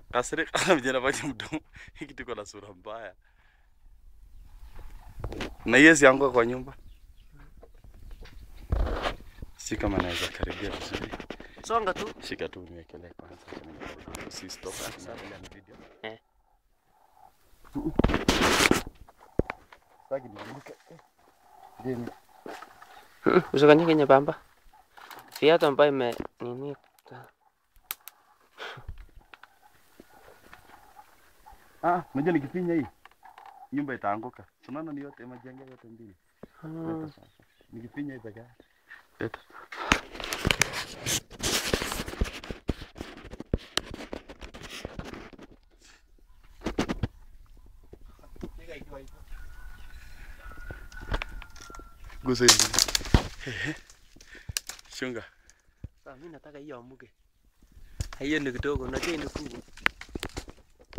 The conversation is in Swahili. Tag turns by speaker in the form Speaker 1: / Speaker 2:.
Speaker 1: kasirika vijana vache mdomo hiki tuko na sura mbaya na hiyo sianguka kwa nyumba si kama naweza karibia vizuri
Speaker 2: Songa tu.
Speaker 1: shika tu niekelee kwanza si stop tunaendelea na video
Speaker 2: Eh.
Speaker 1: Sitaki nianguke. Jeni.
Speaker 2: Usikanyage nyembamba. Viatu ambayo ime nini
Speaker 1: Ah, unajua nikifinya hii nyumba itaanguka. Unaona ni yote majengo yote mbili. Leta sasa. Nikifinya hii peke yake. Leta. Gusa hivi. Ehe. Shunga.
Speaker 2: Sasa mimi nataka hiyo amuke. Hiyo ni kidogo, unajua ni kubwa.